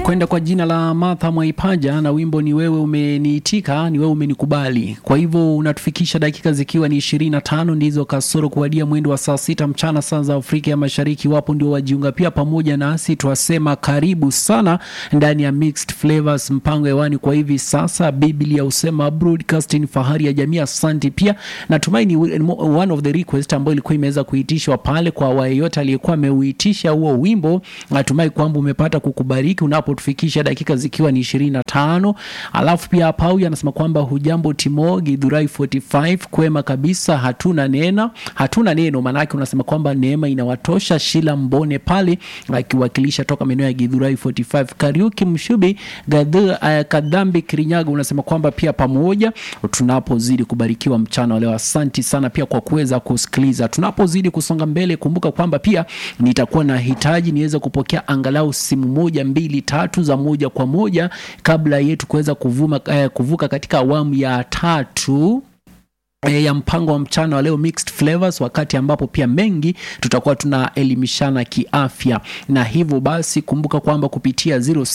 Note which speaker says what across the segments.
Speaker 1: anakwenda kwa jina la Martha Mwaipaja na wimbo ni wewe umeniitika, ni wewe umenikubali. Kwa hivyo unatufikisha dakika zikiwa ni ishirini na tano ndizo kasoro kuwadia mwendo wa saa sita mchana saa za Afrika ya Mashariki. Wapo ndio wajiunga pia pamoja nasi, twasema karibu sana ndani ya Mixed Flavors, mpango hewani kwa hivi sasa. Biblia husema broadcasting, fahari ya jamii. Asante pia, natumai ni one of the request ambayo ilikuwa imeweza kuitishwa pale kwa yeyote aliyekuwa ameuitisha huo wimbo. Natumai kwamba umepata kukubariki unapotufikisha dakika zikiwa ni ishirini na tano. Alafu pia hapa huyu anasema kwamba hujambo Timo Githurai 45 kwema kabisa, hatuna neno, hatuna neno. Maanake unasema kwamba neema inawatosha. Shila Mbone pale akiwakilisha toka maeneo ya Githurai 45. Kariuki Mshubi Gadhu, uh, Kadhambi Kirinyaga unasema kwamba pia pamoja tunapozidi kubarikiwa mchana wa leo. Asanti sana pia kwa kuweza kusikiliza. Tunapozidi kusonga mbele, kumbuka kwamba pia nitakuwa na hitaji niweze kupokea angalau simu moja mbili tatu za moja kwa moja kabla yetu kuweza kuvuma eh, kuvuka katika awamu ya tatu E, ya mpango wa mchana wa leo Mixed Flavors, wakati ambapo pia mengi tutakuwa tunaelimishana kiafya, na hivyo basi kumbuka kwamba kupitia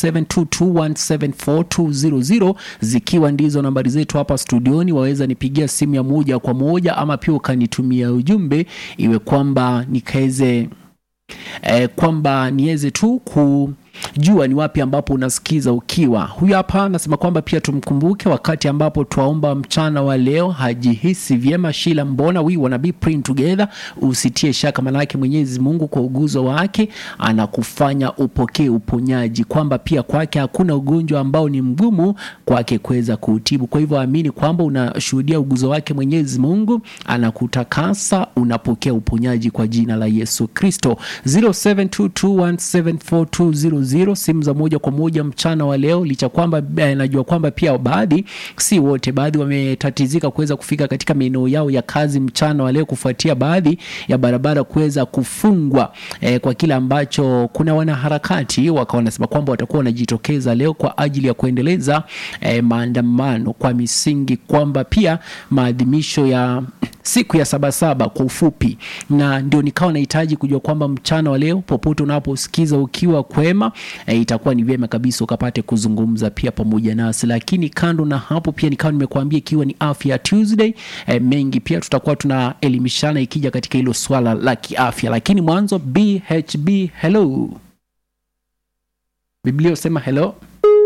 Speaker 1: 0722174200 zikiwa ndizo nambari zetu hapa studioni, waweza nipigia simu ya moja kwa moja, ama pia ukanitumia ujumbe iwe kwamba nikaweze e, kwamba niweze tu ku jua ni wapi ambapo unasikiza ukiwa. Huyu hapa anasema kwamba pia tumkumbuke wakati ambapo twaomba mchana wa leo, hajihisi vyema. Shila mbona we wanna be praying together, usitie shaka, manake Mwenyezi Mungu kwa uguzo wake anakufanya upokee uponyaji, kwamba pia kwake hakuna ugonjwa ambao ni mgumu kwake kuweza kuutibu. Kwa hivyo amini kwamba unashuhudia uguzo wake Mwenyezi Mungu, anakutakasa, unapokea uponyaji kwa jina la Yesu Kristo. 0722174200 simu za moja kwa moja mchana wa leo, licha kwamba eh, najua kwamba pia baadhi, si wote, baadhi wametatizika kuweza kufika katika maeneo yao ya kazi mchana wa leo kufuatia baadhi ya barabara kuweza kufungwa eh, kwa kile ambacho kuna wanaharakati wakawa wanasema kwamba watakuwa wanajitokeza leo kwa ajili ya kuendeleza eh, maandamano kwa misingi kwamba pia maadhimisho ya siku ya Sabasaba kwa ufupi, na ndio nikawa nahitaji kujua kwamba mchana wa leo popote unaposikiza ukiwa kwema, e, itakuwa ni vyema kabisa ukapate kuzungumza pia pamoja nasi. Lakini kando na hapo, pia nikawa nimekuambia ikiwa ni afya Tuesday, e, mengi pia tutakuwa tunaelimishana ikija katika hilo swala la kiafya. Lakini mwanzo BHB, hello. Biblia usema hello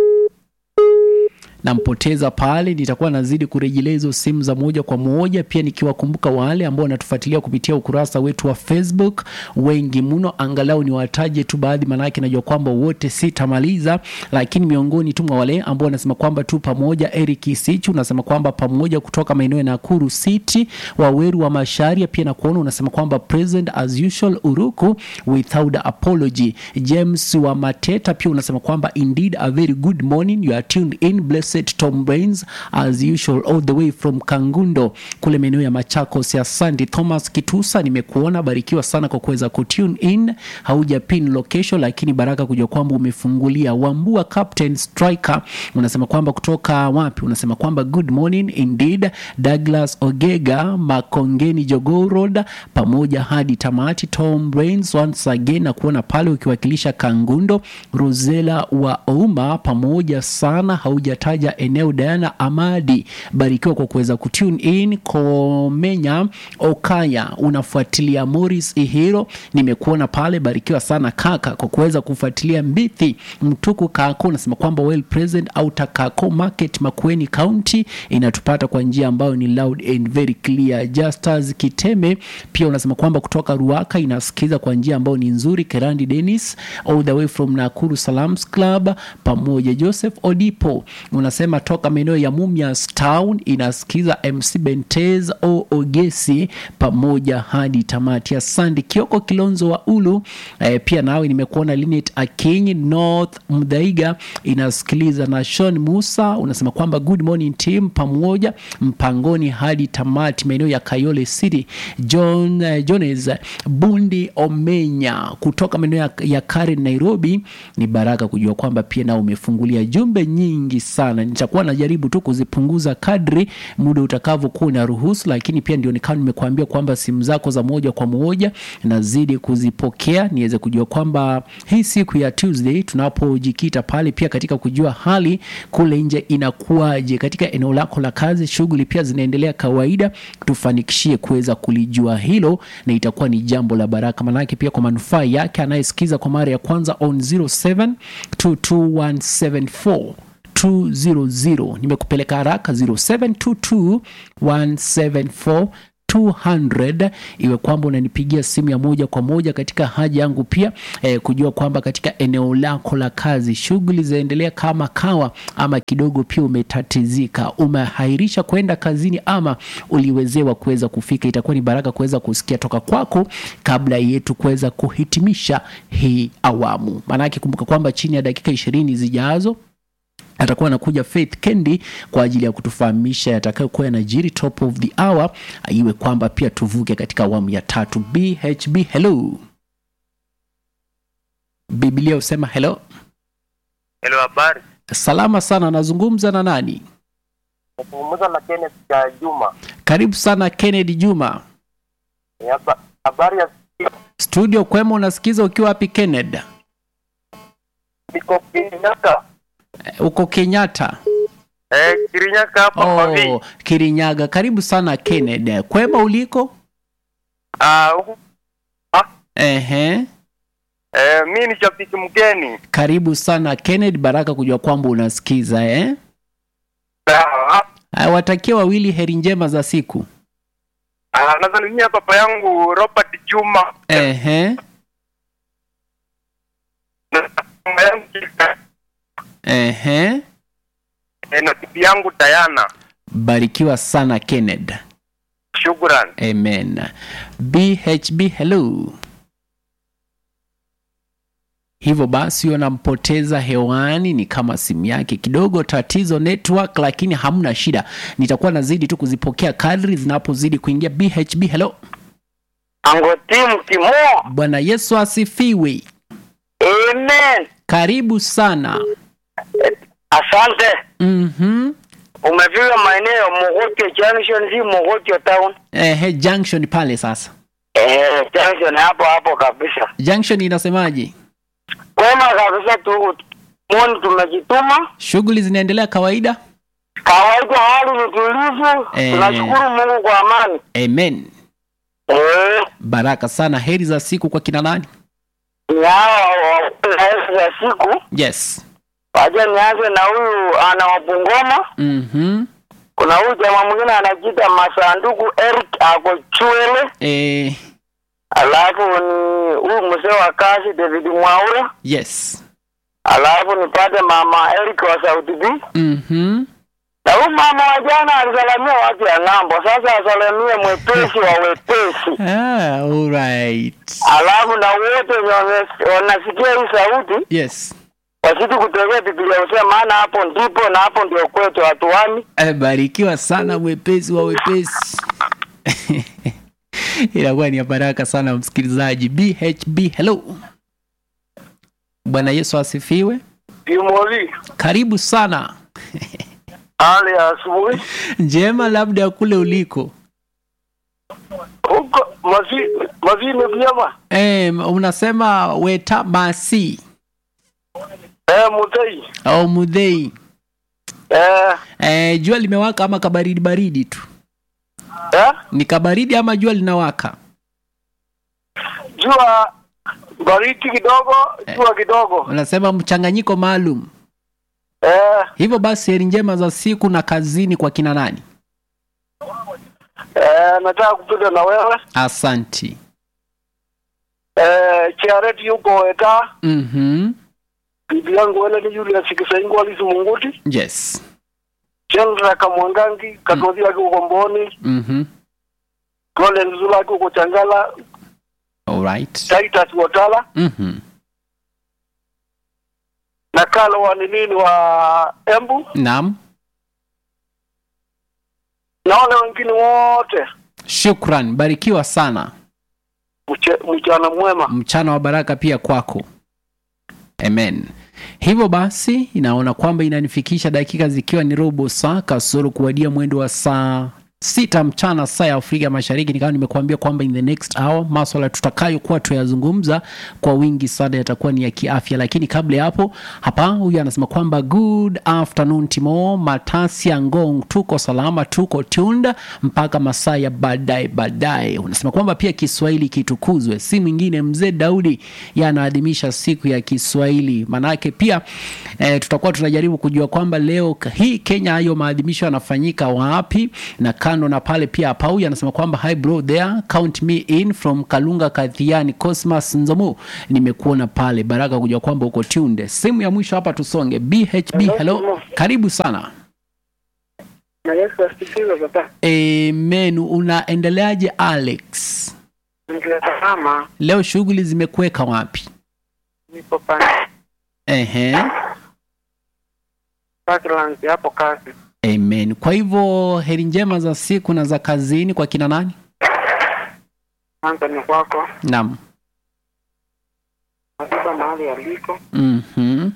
Speaker 1: nampoteza pale, nitakuwa nazidi kurejelea hizo simu za moja kwa moja, pia nikiwakumbuka wale ambao wanatufuatilia kupitia ukurasa wetu wa Facebook, wengi mno, angalau ni wataje tu baadhi, maanake najua kwamba wote sitamaliza, lakini miongoni tu mwa wale ambao wanasema kwamba tu pamoja, Eric Isichu unasema kwamba pamoja kutoka maeneo ya Nakuru City, Waweru wa Masharia, pia na kuona unasema kwamba present as usual, Uruku without apology. James wa Mateta pia unasema kwamba indeed a very good morning, you are tuned in bless Tom Brains as usual all the way from Kangundo kule maeneo ya Machakos ya Sandy. Thomas Kitusa, nimekuona, barikiwa sana kwa kuweza kutune in. Hauja pin location, lakini baraka kujua kwamba umefungulia. Wambua Captain Striker unasema kwamba kutoka wapi? Unasema kwamba good morning indeed. Douglas Ogega Makongeni Jogoo Road pamoja hadi tamati. Tom Brains once again na kuona pale ukiwakilisha Kangundo. Rosela wa Ouma pamoja sana, haujataja eneo Diana Amadi, barikiwa kwa kuweza kutune in. Komenya Okaya unafuatilia Morris Ihiro, nimekuona pale, barikiwa sana kaka kwa kuweza kufuatilia. Mbithi Mtuku Kako unasema kwamba well present au Takako Market Makueni County inatupata kwa njia ambayo ni loud and very clear. Justus Kiteme pia unasema kwamba kutoka Ruaka inasikiza kwa njia ambayo ni nzuri. Kerandi Dennis all the way from Nakuru Salams Club pamoja. Joseph Odipo unasema toka maeneo ya Mumias Town inasikiza MC Bentez o Ogesi pamoja hadi tamati. Asante Kioko Kilonzo wa Ulu eh, pia nawe nimekuona. Linet Akinyi North Mdhaiga inasikiliza na Sean Musa unasema kwamba good morning team pamoja mpangoni hadi tamati maeneo ya Kayole City. John eh, Jones Bundi Omenya kutoka maeneo ya, ya Karen Nairobi, ni baraka kujua kwamba pia nao umefungulia jumbe nyingi sana na nitakuwa najaribu tu kuzipunguza kadri muda utakavyokuwa unaruhusu, lakini pia ndio nikawa nimekuambia kwamba simu zako za moja kwa moja nazidi kuzipokea niweze kujua kwamba hii siku ya Tuesday tunapojikita pale pia katika kujua hali kule nje inakuwaje katika eneo lako la kazi, shughuli pia zinaendelea kawaida, tufanikishie kuweza kulijua hilo, na itakuwa ni jambo la baraka, manake pia kwa manufaa yake anayesikiza kwa mara ya kwanza on 0722174200 nimekupeleka haraka 0722174200 200 iwe kwamba unanipigia simu ya moja kwa moja katika haja yangu pia eh, kujua kwamba katika eneo lako la kazi shughuli zinaendelea kama kawa ama kidogo pia umetatizika umehairisha kwenda kazini ama uliwezewa kuweza kufika itakuwa ni baraka kuweza kusikia toka kwako kabla yetu kuweza kuhitimisha hii awamu maanake kumbuka kwamba chini ya dakika ishirini zijazo atakuwa anakuja Faith Kendi kwa ajili ya kutufahamisha yatakayokuwa yanajiri top of the hour, iwe kwamba pia tuvuke katika awamu ya tatu. BHB, hello. Biblia husema hello.
Speaker 2: Hello, habari.
Speaker 1: Salama sana, nazungumza na nani?
Speaker 2: Nazungumza na Kenneth ya Juma.
Speaker 1: Karibu sana Kennedy Juma.
Speaker 2: Eh, haba- Habari ya
Speaker 1: Studio kwema, unasikiza ukiwa wapi Kennedy?
Speaker 2: niko Kirinyaga.
Speaker 1: Eh, Uko Kenyatta.
Speaker 2: Eh, Kirinyaga hapa Pavi.
Speaker 1: Oh, Kirinyaga. Karibu sana Kennedy. Kwema uliko?
Speaker 2: Ah, huku
Speaker 1: Ehe.
Speaker 2: eh, mimi ni shabiki mgeni.
Speaker 1: Karibu sana Kennedy, baraka kujua kwamba unasikiza eh?
Speaker 2: Ah,
Speaker 1: Haya, watakia wawili heri njema za siku.
Speaker 2: ah, nasalimia baba yangu Robert Juma.
Speaker 1: Ehe,
Speaker 2: Na mama yangu Kika.
Speaker 1: ehe.
Speaker 2: Eh, na bibi yangu Diana.
Speaker 1: Barikiwa sana Kenneth.
Speaker 2: Shukran.
Speaker 1: Amen. BHB hello. Hivyo basi unampoteza hewani, ni kama simu yake kidogo tatizo network, lakini hamna shida, nitakuwa nazidi tu kuzipokea kadri zinapozidi kuingia. BHB hello.
Speaker 3: Angotimu Timo.
Speaker 1: Bwana Yesu asifiwe.
Speaker 3: Amen.
Speaker 1: Karibu sana.
Speaker 3: Asante.
Speaker 1: Mhm.
Speaker 3: Umefika maeneo ya Mogotio Junction, si Mogotio town.
Speaker 1: Ehe, junction pale sasa.
Speaker 3: Eh, junction hapo hapo kabisa.
Speaker 1: Junction inasemaje?
Speaker 3: Kwema kabisa tu mwoni tumejituma.
Speaker 1: Shughuli zinaendelea kawaida?
Speaker 3: Kawaida hali ni tulivu.
Speaker 1: Eh.
Speaker 3: Tunashukuru Mungu kwa amani.
Speaker 1: Amen.
Speaker 3: Eh,
Speaker 1: Baraka sana. Heri za siku kwa kina nani?
Speaker 3: ni hao wa ya siku.
Speaker 1: Yes.
Speaker 3: Wacha nianze na huyu ana wapungoma.
Speaker 1: Mhm.
Speaker 3: Kuna huyu jamaa mwingine anajiita Masanduku Eric ako Chwele.
Speaker 1: Eh,
Speaker 3: Alafu ni huyu mzee wa kazi David Mwaura.
Speaker 1: yes.
Speaker 3: Alafu nipate mama Eric wa Sauti B.
Speaker 1: Mhm.
Speaker 3: Na huyu mama wa jana alisalamia watu ya ng'ambo, sasa asalamie mwepesi wa wepesi.
Speaker 1: Ah, all right.
Speaker 3: Alafu na wote wenye wame- wanasikia hii sauti
Speaker 1: Yes.
Speaker 3: wasiti kutegea Biblia usema, maana hapo ndipo na hapo ndio kwetu hatuami.
Speaker 1: Eh, barikiwa sana mwepesi wa wepesi. Inakuwa ni ya baraka sana msikilizaji. BHB hello. Bwana Yesu asifiwe.
Speaker 2: Timoli.
Speaker 1: Karibu sana.
Speaker 2: Hali ya asubuhi.
Speaker 1: Njema labda kule uliko.
Speaker 2: Huko mazi mazi ni vyema.
Speaker 1: Eh, unasema weta masi
Speaker 2: Eh, mutei.
Speaker 1: au mudhei.
Speaker 2: Eh,
Speaker 1: Eh, jua limewaka ama kabaridi baridi tu?
Speaker 2: eh,
Speaker 1: Ni kabaridi ama jua linawaka?
Speaker 2: jua baridi kidogo, jua kidogo.
Speaker 1: Unasema mchanganyiko maalum.
Speaker 2: Eh,
Speaker 1: Hivyo basi heri njema za siku na kazini kwa kina nani?
Speaker 2: eh, nataka kupita na wewe.
Speaker 1: Asanti.
Speaker 2: Eh, Charity yuko eta.
Speaker 1: Mhm.
Speaker 2: Bibi yangu wele ni Julius Kisaingo alisi Munguti.
Speaker 1: Yes.
Speaker 2: Chandra Kamwangangi, Katozi yake uko Mboni,
Speaker 1: Mhm.
Speaker 2: Collins Zula yake uko Changala,
Speaker 1: All right.
Speaker 2: Titus Watala
Speaker 1: Mhm.
Speaker 2: na Kalo wa nini wa Embu
Speaker 1: Naam.
Speaker 2: na wale wengine wote.
Speaker 1: Shukran. Barikiwa sana.
Speaker 2: Mche- Mchana mwema.
Speaker 1: Mchana wa baraka pia kwako. Amen. Hivyo basi inaona kwamba inanifikisha dakika zikiwa ni robo saa kasoro kuwadia mwendo wa saa sita mchana saa ya Afrika Mashariki. Nikawa nimekuambia kwamba in the next hour maswala tutakayokuwa tuyazungumza kwa wingi sana yatakuwa ni ya kiafya, lakini kabla ya hapo, hapa huyu anasema kwamba good afternoon Timo Matasia Ngong, tuko salama, tuko tunda mpaka masaa ya baadaye baadaye. Unasema kwamba pia Kiswahili kitukuzwe, si mwingine mzee Daudi yanaadhimisha siku ya Kiswahili. Maanake pia eh, tutakuwa tunajaribu kujua kwamba leo hii Kenya hayo maadhimisho yanafanyika wapi na kando na pale pia Pauya anasema kwamba hi bro there count me in from Kalunga Kathiani Cosmas Nzomu, nimekuona pale Baraka kujua kwamba uko tunde. Simu ya mwisho hapa tusonge. BHB hello, karibu sana.
Speaker 3: Na Yesu asifiwe baba.
Speaker 1: Amen. Unaendeleaje Alex?
Speaker 3: Nikitazama
Speaker 1: Leo shughuli zimekuweka wapi?
Speaker 3: nipo pale
Speaker 1: Ehe.
Speaker 3: Parklands hapo kazi.
Speaker 1: Amen. Kwa hivyo heri njema za siku na za kazini kwa kina nani?
Speaker 3: Kwanza ni kwako.
Speaker 1: Naam.
Speaker 3: Nasiba mahali aliko.
Speaker 1: Mhm.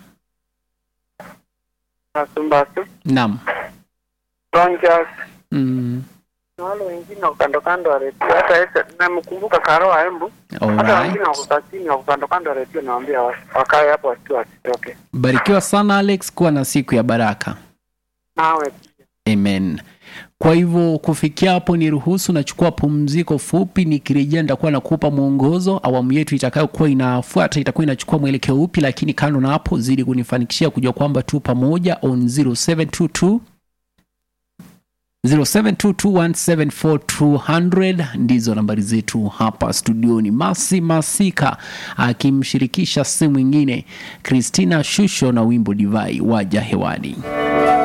Speaker 3: Kasumbatu.
Speaker 1: Naam.
Speaker 3: Rangers.
Speaker 1: Mm.
Speaker 3: Na wale wengine wako kando kando ya redio. Hata ese namkumbuka Karoa Embu. Hata
Speaker 1: Alright.
Speaker 3: wengine wako chini wako kando kando ya redio nawaambia wa- wakae hapo wasitoke wasitoke.
Speaker 1: Barikiwa sana Alex, kuwa na siku ya baraka.
Speaker 3: Nawe
Speaker 1: Amen. Kwa hivyo kufikia hapo, ni ruhusu nachukua pumziko fupi. Nikirejea nitakuwa nakupa mwongozo. Awamu yetu itakayokuwa inafuata itakuwa inachukua mwelekeo upi, lakini kando na hapo, zidi kunifanikishia kujua kwamba tu pamoja on 0722 0722174200 ndizo nambari zetu hapa studioni. Masi Masika akimshirikisha si mwingine Christina Shusho na wimbo Divai waja hewani.